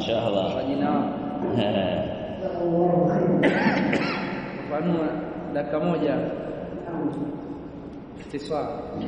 mashaallah majina wao fafanua dakika moja istiswa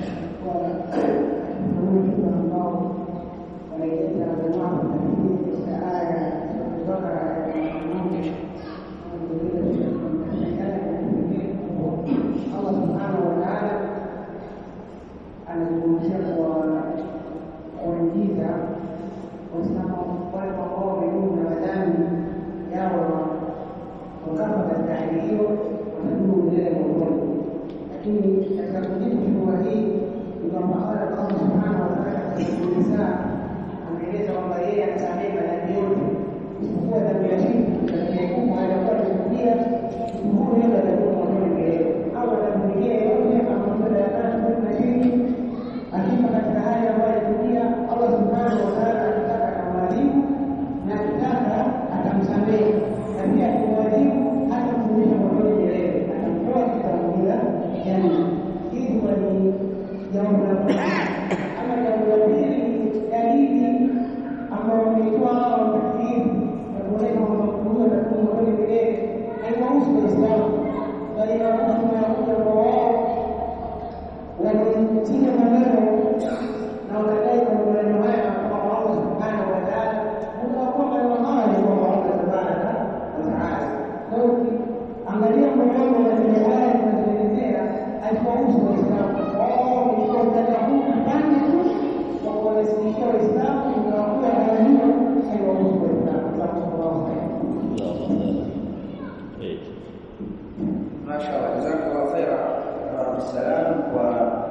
Allah subhanahu wa ta'ala anazungumzia kuwaingiza Waislamu wale ambao wameduu na madhambi yao wakafa katika hali hiyo watadumu milele motoni. Lakini katika kujibu shubha hii ni kwamba Allah subhanahu wa ta'ala katika Nisaa ameeleza kwamba yeye anasamehe madhambi yote isipokuwa dhambi ya shirki, dhambi ya kubwa anakuwa amekudia mtu huyo atakuwa motoni milele au atamrudia yote ambayo anataka na shirki akifa katika hali ambayo alikudia Allah subhanahu wa ta'ala anataka akamwadhibu na akitaka atamsamehe na pia akimwadhibu hatamfundisha motoni milele atamtoa kitamuila janna hili huwa ni jambo la kwanza ama jambo la pili dalili ambayo wameitoa hawa makafiri na kuonyesha kwamba mtu huyo atakuwa motoni milele haiwahusu waislamu bali inawahusu mayahudi ambao wao walitia maneno na wakadai kwa maneno haya kwa Allah subhanahu wa ta'ala, utakuwa maneno haya ni kwa Allah tabaraka wa taala. Kwa hiyo angalia mwenendo na zile aya zinazoelezea haziwahusu Waislamu. Wao walikuwa mtaka huu kipande tu wa kuwanasilishia Waislamu, ingawakuwa aya hiyo haiwahusu Waislamu. Jazakumullahu khairan. Mashallah, jazakallahu khaira Abdussalam kwa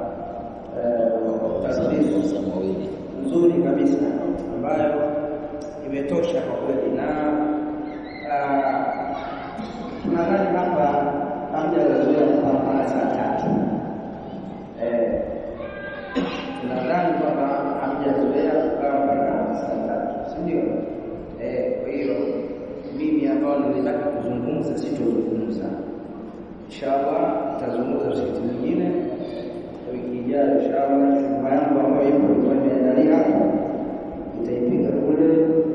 tasbihi mawili nzuri kabisa ambayo imetosha kwa kweli, na tunadhani hapa hamjazoea kupambana saa tatu. Eh, tunadhani kwamba hamjazoea kukaa mpaka saa tatu, si ndio? Eh, kwa hiyo mimi ambao nilitaka kuzungumza sitozungumza inshallah nitazungumza msikiti mwingine wiki ijayo inshallah. Shuma yangu ambayo ipo ilikuwa imeandalia hapo nitaipiga kule,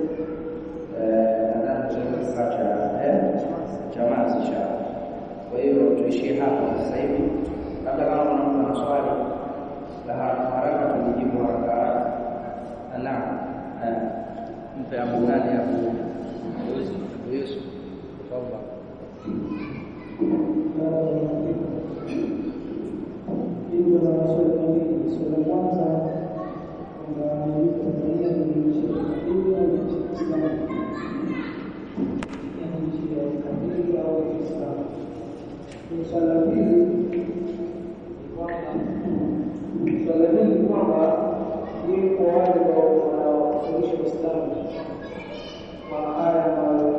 nadhani tunaweza saa cha chamazi inshallah. Kwa hiyo tuishie hapa sasa hivi, labda kama kuna mtu ana swali la haraka haraka tulijibu haraka haraka. Naam, mpe Abu nani Abu Abu Yusuf tafadhali hivyo na maswali mawili. Swali la kwanza kwamba yuko Tanzania ni nchi ya kikabili au nchi ya Kiislamu? Yaani nchi ya kikabili au ya Kiislamu? Swali la pili ni kwamba swali la pili ni kwamba je, kwa wale ambao wanaofundisha Uislamu kwa haya ambayo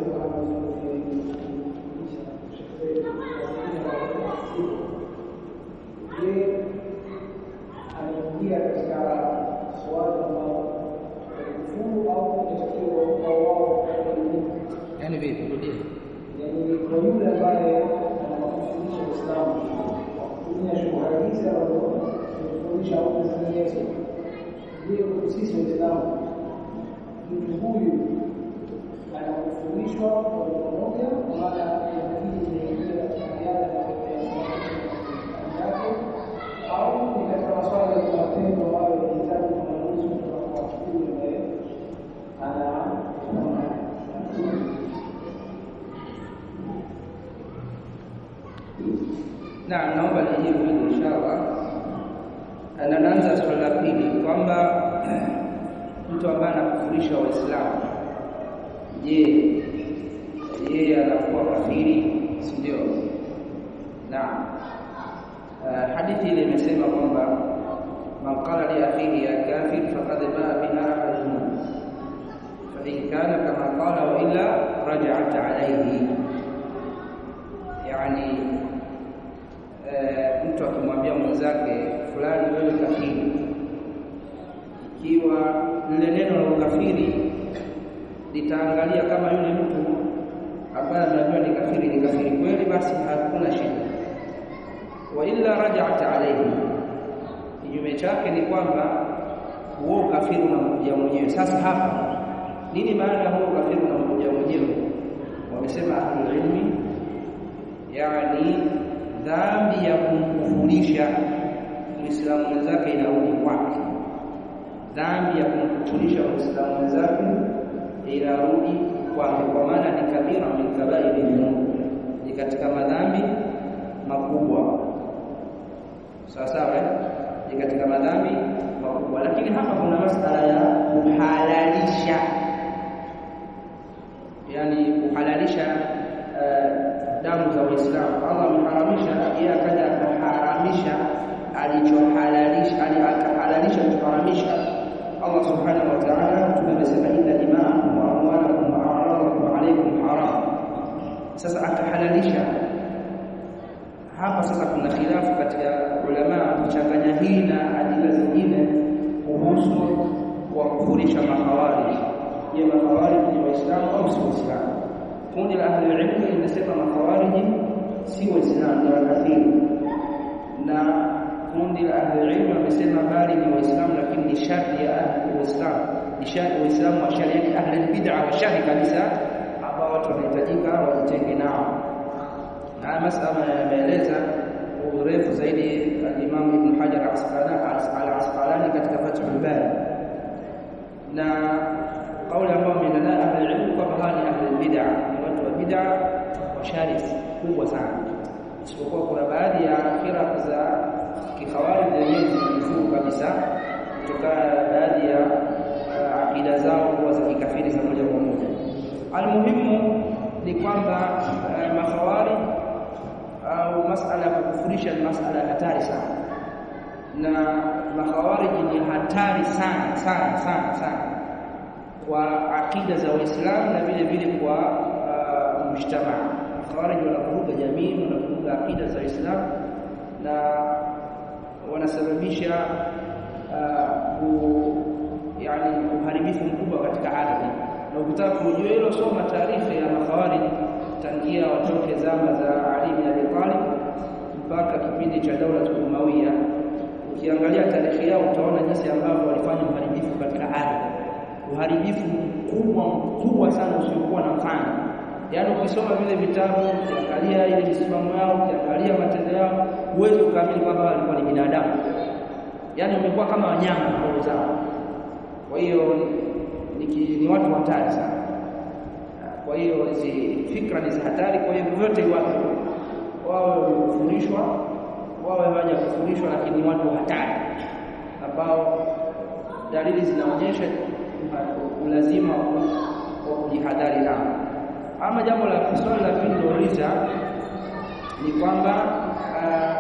je, anaingia katika swala ambao kufuru au inatakiwa kwa wao yani vipi rudie yani kwa yule ambaye anafundisha Uislamu kwa kutumia shughuli hizi ambazo tunafundisha au zinginezo, je, kwa sisi Waislamu mtu huyu anafundishwa kwa pamoja, kwa maana inabidi inaingia katika yale yake au ni katika masuala ya matendo ambayo yanahitaji uangalizi kutoka kwa yule ambaye ana na naomba nijibu hili inshallah. Na naanza swali la pili kwamba mtu ambaye anakufurisha Waislamu, je, yeye anakuwa kafiri, si ndio? Naam. Uh, hadithi ile imesema kwamba man qala li akhihi ya kafir faqad baa bi ahadihima fa in kana kama qala wa illa raja'at alayhi, yani uh, mtu akimwambia mwenzake fulani, wewe kafiri, ikiwa lile neno la ukafiri litaangalia kama yule mtu ambaye ameambiwa ni kafiri ni kafiri kweli, basi hakuna shida wa illa raja'at alayhi. Kinyume chake ni kwamba huo ukafiri unakuja mwenyewe. Sasa hapa nini maana ya huo ukafiri unakuja mwenyewe wamesema ahlul ilmi yani dhambi ya kumkufurisha muislamu mwenzake inarudi kwake dhambi ya kumkufurisha muislamu mwenzake inarudi kwake kwa maana ni kabira min kabairi dhunub ni katika madhambi makubwa sawa sawa ni katika madhambi makubwa lakini hapa kuna masala ya kuhalalisha yani kuhalalisha uh, damu za Waislamu. Allah ameharamisha, yeye akaja akaharamisha alichohalalisha, akahalalisha alichoharamisha Allah subhanahu wa ta'ala. Mtume amesema inna dima'akum wa amwalakum wa a'radakum alaykum haram. Sasa akahalalisha hapa. Sasa kuna khilafu katika ulama kuchanganya hii na adila zingine kuhusu kuwakufurisha makhawarij. Je, makhawarij ni Waislamu au si Waislamu? kundi la ahli ilmu linasema makhawariji si waislamu ni wakafiri na kundi la ahli ilmu wamesema bali ni waislamu lakini ni shari ya ahli waislamu ni shari waislamu wa shari yake ahli bid'a wa shari kabisa ambao watu wanahitajika wajitenge nao na masala yameeleza urefu zaidi al-Imam Ibn Hajar al-Asqalani katika Fathul Bari na kauli ambayo ameenda nayo ahli ilmu kwamba hawa ni ahli bid'a ni watu wa bid'a wa shari kubwa sana isipokuwa kuna baadhi ya firaq za kikhawarij zenyewe zimefuru kabisa kutokana na baadhi ya uh, akida zao kuwa za kikafiri za moja kwa moja almuhimu ni kwamba uh, makhawarij au masala ya kukufurisha ni masala hatari sana na makhawarij ni hatari sana sana sana sana kwa akida za Waislamu na vile vile kwa uh, mujtamaa. Khawarij wanavuruga jamii, wanavuruga akida za Waislamu na wanasababisha uh, ku, yani uharibifu mkubwa katika ardhi. Na ukitaka kujua hilo, soma taarikhi ya makhawarij tangia watoke zama za Ali bin Abi Talib mpaka kipindi cha daula Umawiya. Ukiangalia tarehe yao utaona jinsi ambavyo walifanya uharibifu katika ardhi uharibifu mkubwa mkubwa sana usiokuwa na mfano. Yaani ukisoma vile vitabu, ukiangalia ile misimamo yao, ukiangalia matendo yao, huwezi ukaamini kwamba walikuwa ni binadamu. Yaani wamekuwa kama wanyama roho zao. Kwa hiyo ni, ni watu hatari sana. Kwa hiyo hizi fikra ni za hatari. Kwa hiyo vyote wapo wawe wamekufurishwa, wawe hawajakufurishwa, lakini ni watu hatari ambao dalili zinaonyesha ulazima wa kujihadhari nao. Ama jambo la swali la pili lilouliza ni kwamba uh,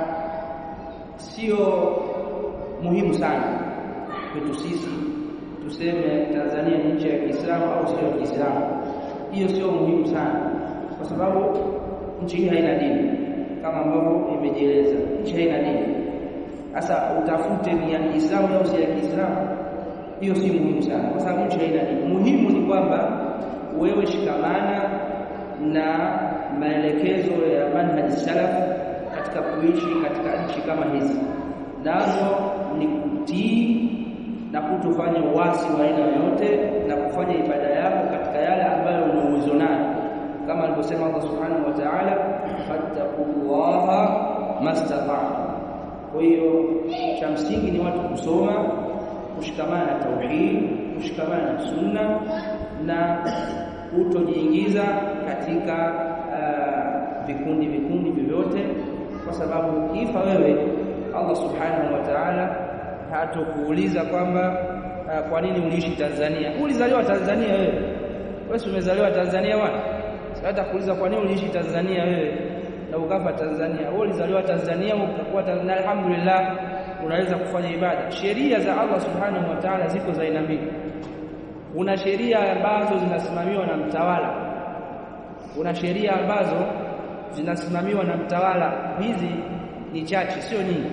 sio muhimu sana kwetu sisi tuseme Tanzania ni nchi ya Kiislamu au sio ya Kiislamu. Hiyo sio muhimu sana, kwa sababu nchi hii haina dini kama ambavyo imejieleza. Nchi haina dini. Sasa utafute ni ya Kiislamu au si ya Kiislamu hiyo si muhimu sana, kwa sababu nchi haina dini. Muhimu ni kwamba wewe shikamana na maelekezo ya manhaji salaf katika kuishi katika nchi kama hizi, nazo ni kutii na kutofanya uasi wa aina yoyote na kufanya ibada yako katika yale ambayo una uwezo nayo, kama alivyosema Allah subhanahu wa ta'ala, fattaqullaha mastata'tum. Kwa hiyo cha msingi ni watu kusoma kushikamana na tauhid, kushikamana na sunna na kutojiingiza katika vikundi uh, vikundi vyovyote, kwa sababu ukifa wewe, Allah subhanahu wa ta'ala hatokuuliza kwamba uh, kwa nini uliishi Tanzania. Ulizaliwa Tanzania wewe, wewe umezaliwa Tanzania bwana, sasa kuuliza kwa nini uliishi Tanzania wewe na ukafa Tanzania. Wewe ulizaliwa Tanzania ukakuwa Tanzania, alhamdulillah unaweza kufanya ibada. Sheria za Allah subhanahu wa ta'ala ziko za aina mbili. Kuna sheria ambazo zinasimamiwa na mtawala, kuna sheria ambazo zinasimamiwa na mtawala. Hizi ni chache, sio nyingi,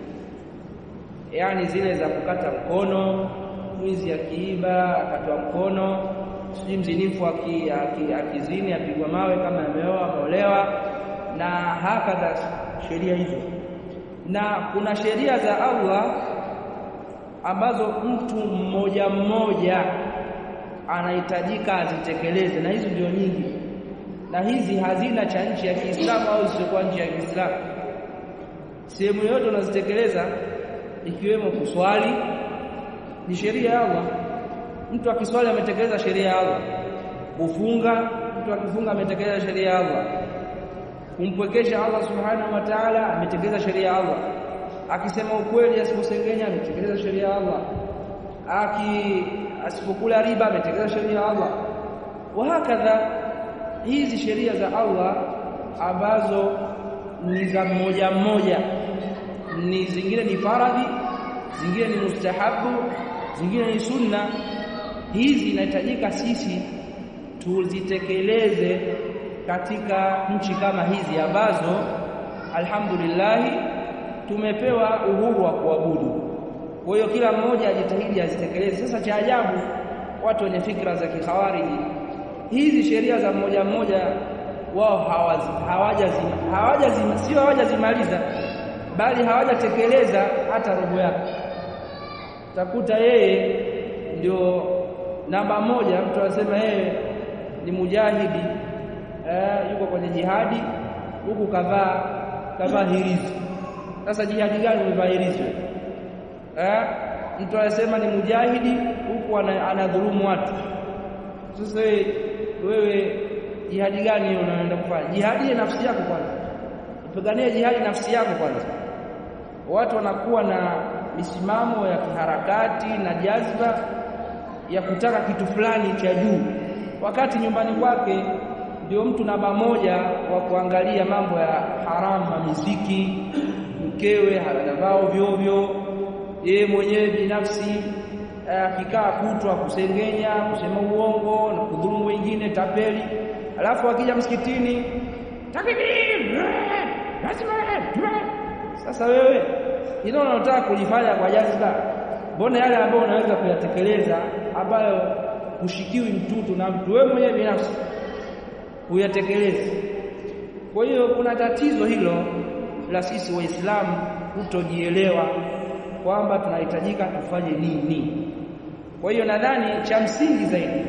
yaani zile za kukata mkono, mwizi akiiba akatwa mkono, sijui mzinifu akizini apigwa mawe kama ameoa ameolewa, na hakadha sheria hizo na kuna sheria za Allah ambazo mtu mmoja mmoja anahitajika azitekeleze, na hizi ndio nyingi, na hizi hazina cha nchi ya Kiislamu au zisizokuwa nchi ya Kiislamu. Sehemu yote unazitekeleza, ikiwemo kuswali, ni sheria ya Allah. Mtu akiswali ametekeleza sheria ya Allah. Kufunga, mtu akifunga ametekeleza sheria ya Allah. Kumpwekesha Allah subhanahu wa ta'ala, ametekeleza sheria ya Allah. Akisema ukweli, asiposengenya, ametekeleza sheria ya Allah. Aki asipokula riba, ametekeleza sheria ya Allah. Wahakadha, hizi sheria za Allah ambazo ni za mmoja mmoja, ni zingine ni faradhi, zingine ni mustahabu, zingine ni sunna. Hizi inahitajika sisi tuzitekeleze katika nchi kama hizi ambazo alhamdulillah tumepewa uhuru wa kuabudu. Kwa hiyo kila mmoja ajitahidi azitekeleze. Sasa cha ajabu, watu wenye fikra za kikhawariji, hizi sheria za mmoja mmoja wao hawajazima hawajazima sio hawajazimaliza, bali hawajatekeleza hata robo yake. Takuta yeye ndio namba moja, mtu anasema yeye ni mujahidi eh, yuko kwenye jihadi huku kavaa kavaa hirizi. Sasa jihadi gani umevaa hirizi eh? Mtu anasema ni mujahidi huku anadhulumu watu. Sasa wewe jihadi gani hiyo unaenda kufanya? Jihadi ya nafsi yako kwanza, upiganie jihadi nafsi yako kwanza. Watu wanakuwa na misimamo ya kiharakati na jazba ya kutaka kitu fulani cha juu, wakati nyumbani kwake ndio mtu namba moja wa kuangalia mambo ya haramu na miziki, mkewe hanavaa ovyo ovyo, yeye mwenyewe binafsi akikaa kutwa kusengenya, kusema uongo na kudhulumu wengine, tapeli alafu akija msikitini takbir, lazima. Sasa wewe ilo unataka kulifanya kwa jazba, mbona yale ambayo unaweza kuyatekeleza ambayo hushikiwi mtutu na mtu wewe mwenyewe binafsi huyatekelezi? Kwa hiyo kuna tatizo hilo la sisi Waislamu kutojielewa kwamba tunahitajika tufanye nini. Kwa hiyo nadhani cha msingi zaidi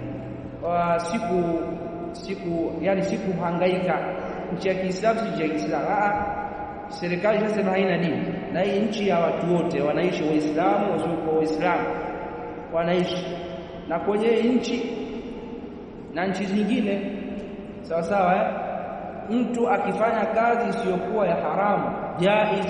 wa siku siku yani siku hangaika nchi ya Kiislamu si nchi ya Kiislamu. Ah, serikali inasema haina dini, na hii nchi ya watu wote wanaishi, Waislamu wasiokuwa Waislamu wanaishi, na kwenye nchi na nchi zingine sawa sawa, eh? Mtu akifanya kazi isiyokuwa ya haramu jaiz,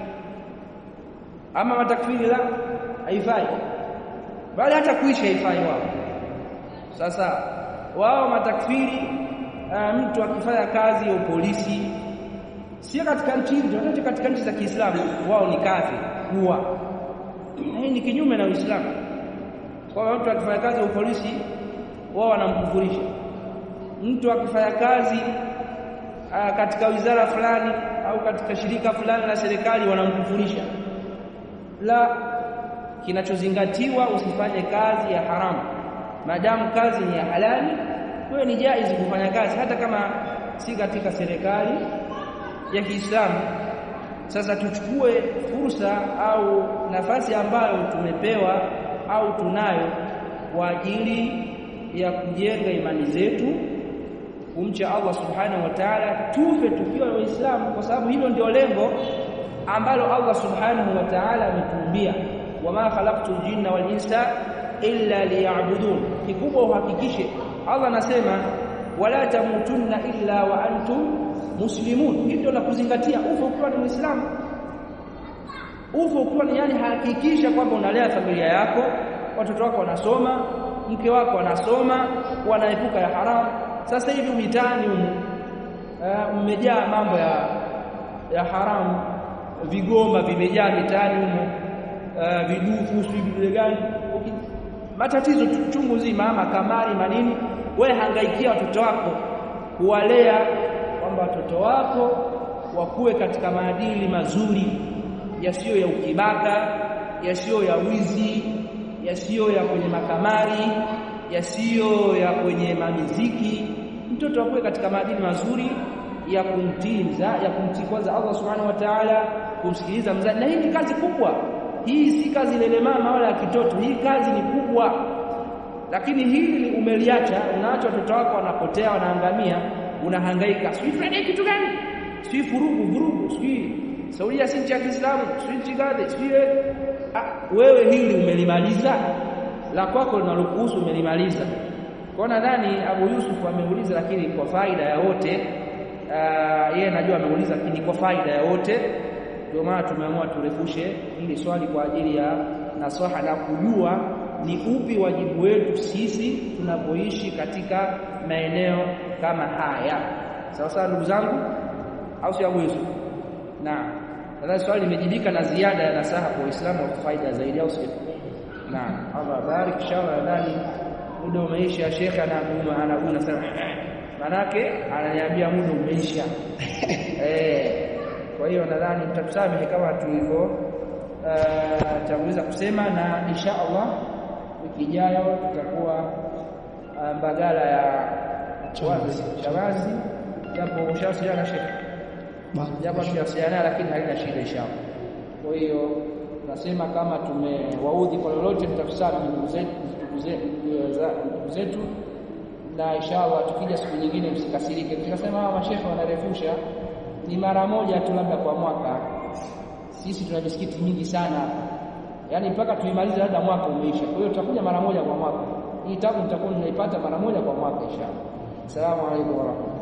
ama matakfiri la haifai, bali hata kuishi haifai wao. Sasa wao matakfiri uh, mtu akifanya kazi ya upolisi sio katika nchi hizo, hata katika nchi za Kiislamu wao ni kazi kuwa. Hii ni kinyume na Uislamu, kwa mtu akifanya kazi ya upolisi wao wanamkufurisha. Mtu akifanya kazi uh, katika wizara fulani au katika shirika fulani la serikali wanamkufurisha. La, kinachozingatiwa usifanye kazi ya haramu Maadamu kazi ni ya halali, wewe ni jaizi kufanya kazi hata kama si katika serikali ya Kiislamu. Sasa tuchukue fursa au nafasi ambayo tumepewa au tunayo kwa ajili ya kujenga imani zetu, kumcha Allah subhanahu wa ta'ala, tufe tukiwa Waislamu, kwa sababu hilo ndio lengo ambalo Allah subhanahu wa ta'ala ametuumbia, wama khalaqtul jinna wal insa illa liya'budun. Kikubwa uhakikishe, Allah anasema wala tamutunna illa wa antum muslimun. Hii ndio la kuzingatia, ufe ukiwa ni Muislamu, ufe ukiwa ni yani, hakikisha kwamba unalea familia yako, watoto wako wanasoma, mke wako anasoma, wanaepuka ya haramu. Sasa hivi mitaani humu mmejaa mambo ya ya haramu, vigoma vimejaa mitaani humu, vidufu, sijui vidude gani matatizo chungu nzima, ama kamari manini. Wewe hangaikia watoto wako kuwalea kwamba watoto wako wakuwe katika maadili mazuri yasiyo ya ukibaka, yasiyo ya wizi, yasiyo ya kwenye makamari, yasiyo ya kwenye mamiziki. Mtoto akuwe katika maadili mazuri ya kumtii mza ya kumtii kwanza Allah subhanahu wa ta'ala, kumsikiliza mzazi. Na hii ni kazi kubwa, hii si kazi lele mama wala ya kitoto. Hii kazi ni kubwa, lakini hili umeliacha, unaacha watoto wako wanapotea, wanaangamia, unahangaika, sijui Friday kitu gani, sijui furugu vurugu, sijui Saudia si nchi ya Kiislamu, sijui nchi gani, sijui ah, wewe hili umelimaliza, la kwako linalokuhusu umelimaliza. Kwa nadhani Abu Yusuf ameuliza, lakini kwa faida ya wote. Uh, yeye najua ameuliza, lakini kwa faida ya wote, ndio maana tumeamua turefushe hili swali kwa ajili ya nasaha na kujua ni upi wajibu wetu sisi tunapoishi katika maeneo kama haya. Sawa sawa, ndugu zangu, au si Abu Yusuf? Naam, nadhani swali limejibika na ziada ya nasaha kwa Waislamu kwa faida zaidi, au sio? Naam, Allah barik. Inshallah, nadhani muda umeisha. Shekhe anaguna anaguna sana, manake ananiambia muda umeisha eh. Kwa hiyo nadhani mtatusamehe kama tulivyo uh, tanguliza kusema, na insha Allah wiki ijayo tutakuwa uh, Mbagala ya Chawazi Chawazi, japo ushawasiliana na shekhe japo tuwasiliana, lakini halina shida inshallah. Kwa hiyo nasema kama tumewaudhi kwa lolote, mtatusamehe ndugu zetu ndugu zetu, na inshallah tukija siku nyingine msikasirike. Tukasema hawa mashekhe wanarefusha, ni mara moja tu labda kwa mwaka. Sisi tuna misikiti mingi sana, yaani mpaka tuimalize labda mwaka umeisha. Kwa hiyo tutakuja mara moja kwa mwaka. Hii tabu mtakuwa mnaipata mara moja kwa mwaka inshallah. Asalamu alaykum warahmatullahi